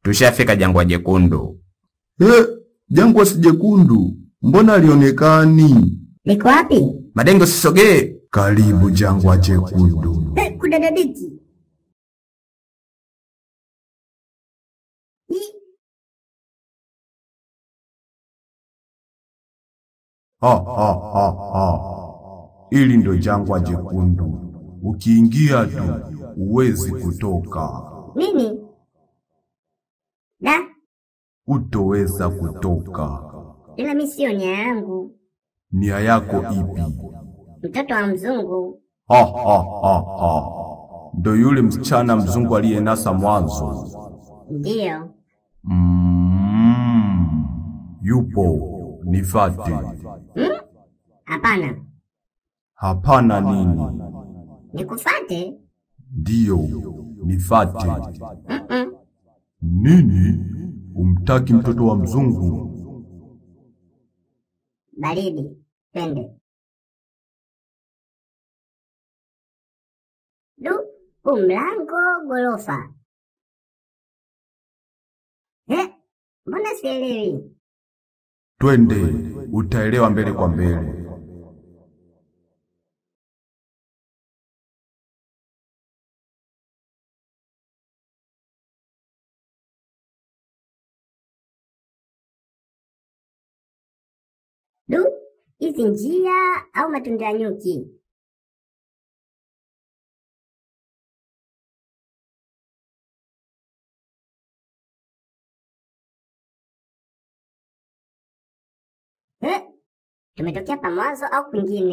tushafika jangwa jekundu. Eh, jangwa si jekundu, mbona alionekani? Liko wapi? Madenge, usisogee. Karibu jangwa jekundu. Eh, kudadadiki. Ih, Ha, ha, ha, ha. Hili ndo jangwa jekundu, ukiingia tu huwezi kutoka, Nini? Da, utoweza kutoka. ila mi siyo nia yangu. Nia yako ipi? Mtoto wa mzungu. Ha, ha, ha, ha. Ndo yule msichana mzungu aliyenasa mwanzo. Ndiyo. Mm, yupo, nifate. Hmm? Hapana, Hapana nini? nikufate? Ndiyo, nifate. Mm-mm. Nini? Umtaki mtoto wa mzungu? Baridi, twende. Du, huu mlango gorofa. Eh, mbona sielewi? Twende, utaelewa mbele kwa mbele. Du, hizi njia au matunda ya nyuki? Eh, tumetokea pa mwanzo au kwingine?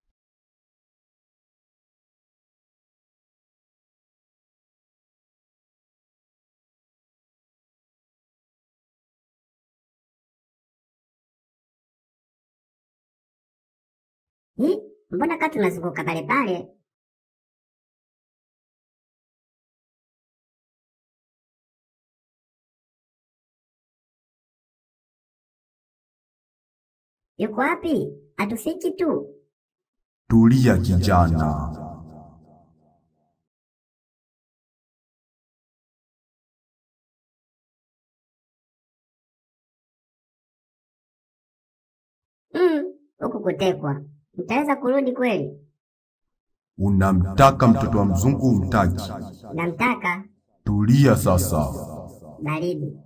Hi, mbona kaa tunazunguka pale pale? Yuko wapi? Atufiki tu. Tulia kijana. Mm, huku kutekwa. Mtaweza kurudi kweli? Unamtaka mtoto wa mzungu umtaki? Namtaka Tulia sasa. baridi.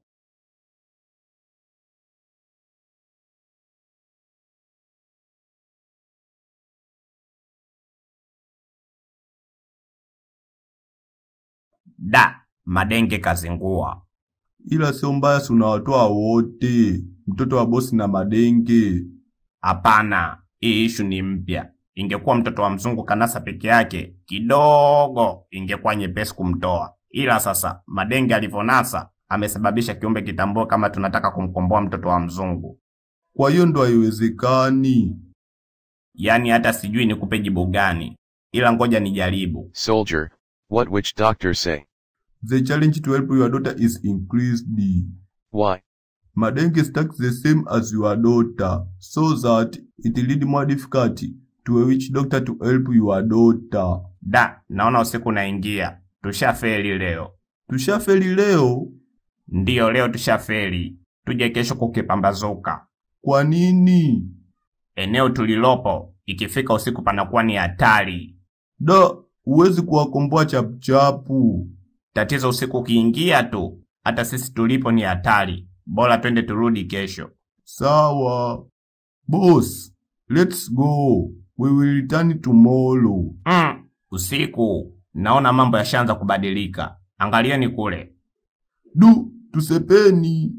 Da, Madenge kazingua. Ila sio mbaya, si unawatoa wote, mtoto wa bosi na madenge. Hapana, hii ishu ni mpya. Ingekuwa mtoto wa mzungu kanasa peke yake, kidogo ingekuwa nyepesi kumtoa, ila sasa Madenge alivyonasa amesababisha kiumbe kitambue kama tunataka kumkomboa mtoto wa mzungu. Kwa hiyo ndo haiwezekani. Yaani hata sijui nikupe jibu gani, ila ngoja nijaribu. Soldier, what witch doctor say? The challenge to help your daughter is increased. Why? Madenge stacks the same as your daughter, so that it lead more difficulty to a witch doctor to help your daughter. Da, naona usiku unaingia, tushafeli leo. Tushafeli leo. Ndiyo, leo tushafeli. Tuje kesho kukipambazuka. Kwa nini? Eneo tulilopo ikifika usiku panakuwa ni hatari. Da, huwezi kuwakomboa chapuchapu. Tatizo usiku ukiingia tu, hata sisi tulipo ni hatari. Bora twende turudi kesho. Sawa. Boss, let's go. We will return tomorrow. Mm, usiku naona mambo yashaanza kubadilika. Angalieni kule. Du, tusepeni.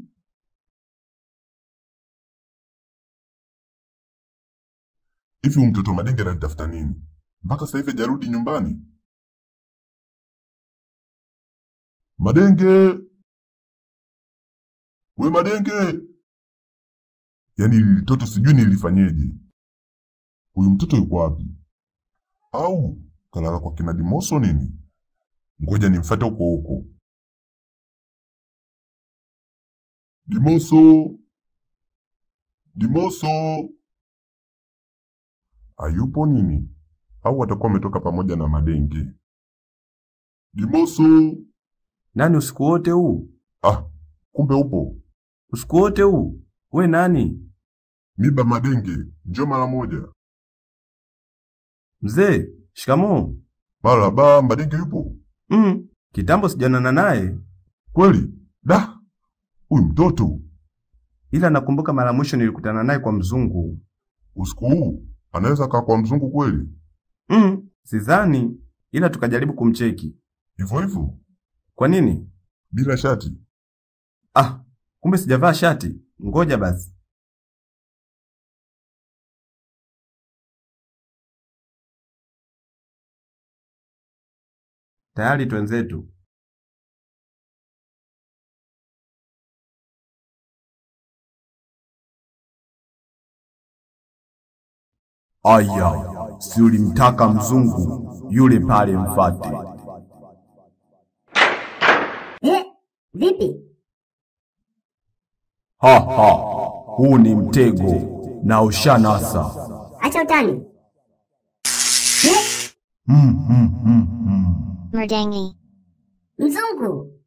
Hivi huyu mtoto Madenge ananitafuta nini? Mpaka sasa hivi hajarudi nyumbani. Madenge! We Madenge! Yaani hili mtoto sijui nilifanyeje. Huyu mtoto yuko wapi? Au kalala kwa kina Dimoso nini? Ngoja nimfuate huko huko. Dimoso! Dimoso! Hayupo nini? Au atakuwa ametoka pamoja na Madenge? Dimoso! Nani usiku wote huu? Ah, kumbe upo. Usiku wote huu we nani? Miba Madenge, njoo mara moja. Mzee, shikamoo. Maraba, Madenge yupo Mm, kitambo sijanana naye, kweli? Da, huyu mtoto ila nakumbuka mara mwisho nilikutana naye kwa mzungu. usiku huu anaweza kaa kwa mzungu kweli? Mm, sidhani, ila tukajaribu kumcheki. Hivyo hivyo Kwa nini? bila shati. Ah, kumbe sijavaa shati. Ngoja basi. Tayari twenzetu. Aya, si ulimtaka mzungu yule pale mfate. Eh, vipi? Ha ha, huu ni mtego na ushanasa. Acha utani. Eh, Mm, mm, mm, mm. Merdangi. mzungu,